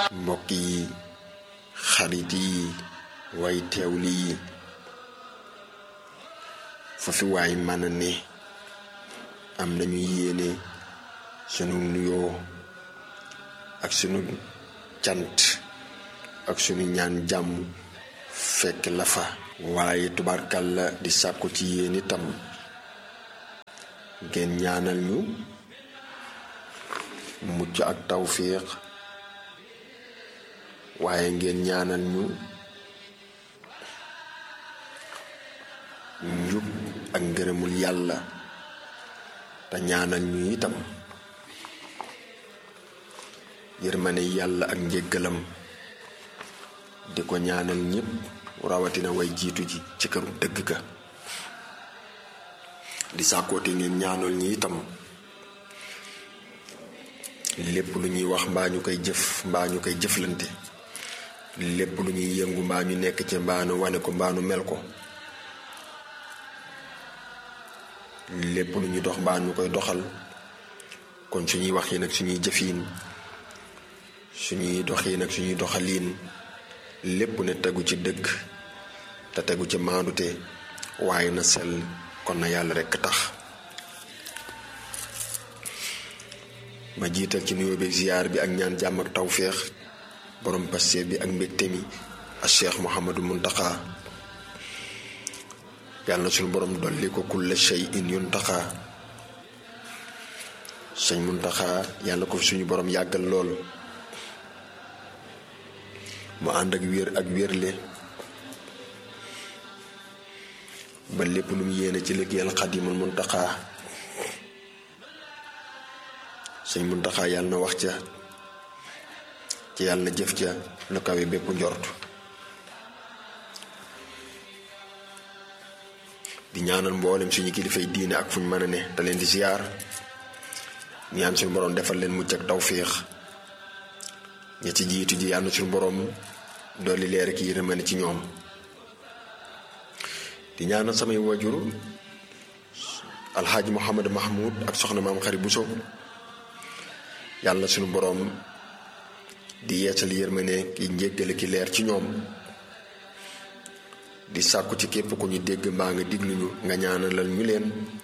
mbokk yi xarit yi way teewli yi fa fi waay mën a ne am nañu yéene sunu nuyoo ak sunu cant ak sunu ñaan jàmm fekk la fa waaye tubaarkàlla di sàkku ci yéen itam ngeen ñaanal ñu mucc ak tawféex waaye ngeen ñaanal ñu njub ak ngërëmul yàlla te ñaanal ñu itam yërmane yàlla ak njéggalam di ko ñaanal ñépp rawatina way jiitu ji ci këru dëgg ga di sàkkoote ngeen ñaanal ñi itam lépp lu ñuy wax mbaa ñu koy jëf mbaa ñu koy jëflante lépp lu ñuy yëngu mbaa ñu nekk ci mbaa nu wane ko mbaa nu mel ko lépp lu ñuy dox mbaa ñu koy doxal kon suñuy wax yi nag suñuy jëfiin suñuy dox yi nag suñuy doxaliin lépp ne tegu ci dëgg te tegu ci maandute waaye na sell kon na yàlla rekk tax ma jiital ci nuyoo beeg ziyaar bi ak ñaan jàmm ak tawféex borom pasteef bi ak mbégte mi ak cheikh Mouhamadou Muntaxa yàlla na suñu borom dolli ko kulla shay in yuntaxa sëñ Muntaxa yàlla ko fi suñu borom yàggal lool mu ànd ak wér ak wérle ba lépp lu mu yéene ci liggéeyal xadimul Muntaxa sëñ Muntaxa yàlla na wax ca ci yàlla na jëf ca lu kawe bépp njort di ñaanal mboolem suñu kilifay diine ak fuñ mën a ne te leen di ziyaar ñaan suñu borom defal leen mucc ak tawféex ña ci jiitu ji yàlla na suñu borom dolli leer ak yërmande ci ñoom di ñaanal samay wajur alxaaji Mouhamad Mahmoud ak soxna maam xari Buso yàlla suñu boroom di yeesal yërmande ki njéggale ki leer ci ñoom di sàkku ci képp ku ñu dégg mbaa nga diglu ñu nga ñaanalal ñu leen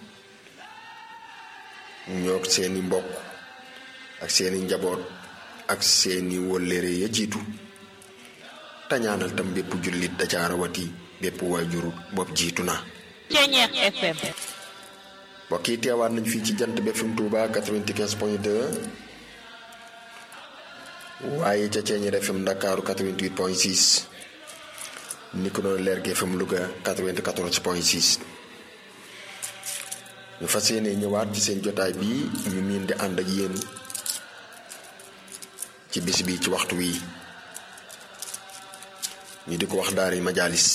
ñoo seeni mbokk ak seeni njaboot ak seeni wëllëre ya jiitu te ñaanal tam bépp jullit da ca rawati bépp waajur bopp jiitu na Ceñeex FM mbokk yi teewaat nañ fii ci jant bi FM Touba 95 point 2 waaye ca Ceeñeer FM Ndakaaru 88 point 6 ni ko noonu Leer gi FM Louga 94 point 6 ñu fas yéene ñëwaat ci seen jotaay bi ñu miin di ànd ak yéen ci bis bi ci waxtu wi ñu di ko wax daari majaalis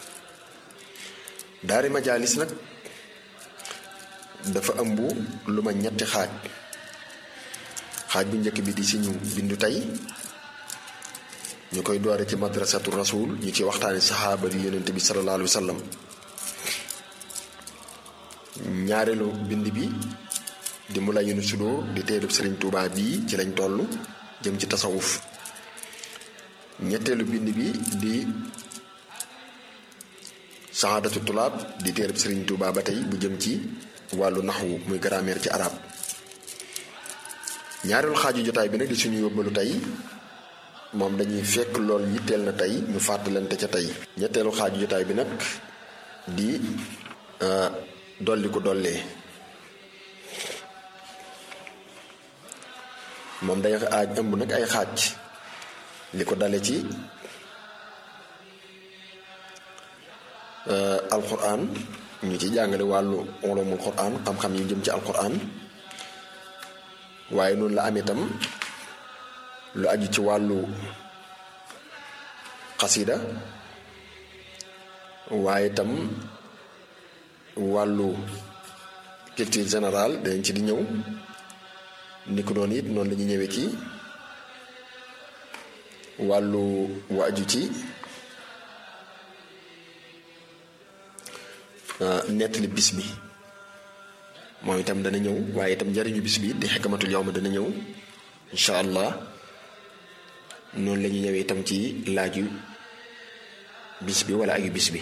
daari majaalis nag dafa ëmb lu ma ñetti xaaj xaaj bu njëkk bi di si ñu bindu tey ñu koy doore ci madrasatu rasul ñu ci waxtaani saxaaba di yonent bi sallallahu alayhi wa sallam ñaareelu bind bi di mu la yunu sudóor di teelub sëriñ Tuubaa bii ci lañ toll jëm ci tasawuf ñetteelu bind bi di saxaadatu tulaab di teelub sëriñ Tuubaa ba tey bu jëm ci wàllu naxwu muy grammaire ci arab ñaareelu xaaju jotaay bi nag di suñu yóbbalu tey moom dañuy fekk lool yitteel na tey ñu fàttalante ca tey ñetteelu xaaju jotaay bi nag di dolli ko dollee moom day aaj ëmb nag ay xaaj li ko dale ci alquran ñu ci jàngale wàllu ulumul quran xam-xam yi jëm ci alquran waaye noonu la amee tam lu aju ci wàllu xasida waaye tam wàllu culture générale danañ ci di ñëw ni ko noonu it noonu la ñuy ñëwee ci wàllu wa aju ci nettali bis bi moom itam dana ñëw waaye itam njariñu bis bi di xekamatul yow ma dana ñëw incha allah noonu la ñu ñëwee itam ci laaju bis bi wala ayu bis bi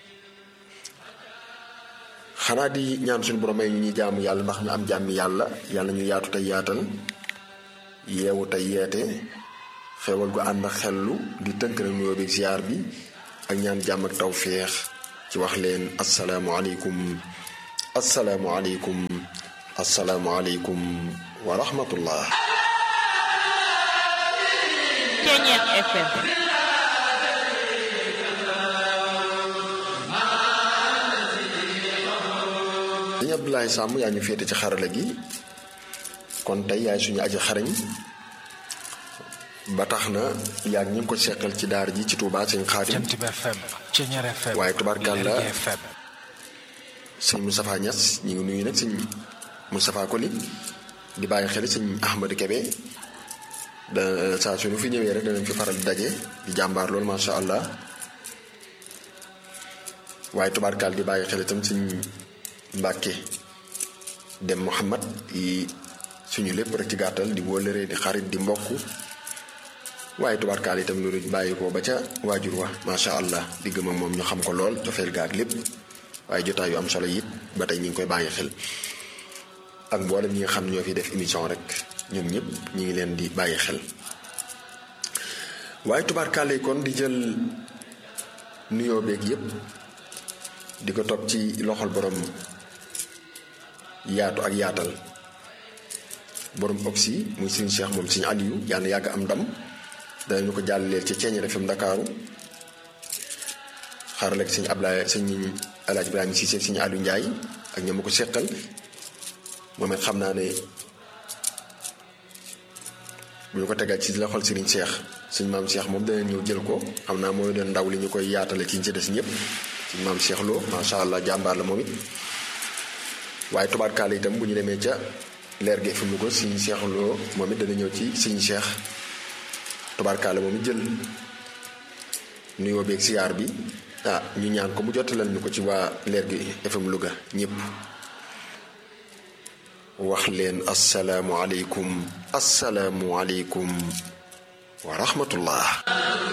xanaa di ñaan suñu borom may ñu ñuy jaamu yàlla ndax ñu am jàmmi yàlla yàlla ñu yaatu tey yaatal yeewu tey yeete xewal gu ànd ak xellu di tënk na nuyoo bi ziar bi ak ñaan jàmm ak tawféex ci wax leen asalaamualeykum asalaamualeykum asalaamualeykum wa rahmatullah Ceeñeex FM sëñ Abdoulaye Samb yaa ñu féete ci xarala gi kon tey yaay suñu aji xarañ ba tax na yaag ñu ngi ko seqal ci daar ji ci Touba sëñ Xaadim Jant bi FM Ceeñeer FM waaye tubaarkàlla Lergui FM sëñ Moustapha Niass ñu ngi nuyu nag sëñ Moustapha Koli di bàyyi xel sëñ Ahmadou Kebe da saa su ñu fi ñëwee rek danañ fi faral di daje di jàmbaar loolu macha allah waaye tubaarkaal di bàyyi xel itam sëñ Mbàkke dem Muhammad yi suñu lépp rek ci gàttal di wóllëree di xarit di mbokk waaye tubaarkaal itam loolu bàyyi ko ba ca waajur wa macha allah di gëm ak moom ñu xam ko lool cofeel gaag lépp waaye jotaay yu am solo it ba tey ñu ngi koy bàyyi xel ak mboolem ñi nga xam ne ñoo fi def émission rek ñoom ñëpp ñi ngi leen di bàyyi xel waaye tubaarkaale kon di jël nuyoo beeg yépp di ko topp ci loxol borom yaatu ak yaatal borom oxy muy sëñ Cheikh moom sëñ Aliou yàlla yàgg am ndam danañu ko jàllaleel ci Ceeñeer FM Ndakaaru xaaral ak sëñ Ablaye sëñ Alaaji Ibrahima Cissé sëñ Aliou Ndiaye ak ñoom ma ko seqal moom it xam naa ne bu ñu ko tegal ci loxol Serigne Cheikh suñ maam Cheikh moom dana ñëw jël ko xam naa mooy doon ndaw li ñu koy yaatale ci ñi ci des ñëpp suñ maam Cheikh Lo macha allah jàmbaar la moom it waaye tubaarkaale itam bu ñu demee ca leer gi fi mu ko suñ Cheikh Lo moom it dana ñëw ci suñ Cheikh tubaarkaale moom it jël nuyoo beeg siyaar bi ah ñu ñaan ko mu jottalal ñu ko ci waa leer gi FM Louga ñëpp. wax leen asalaamualeykum asalaamualeykum wa rahmatullah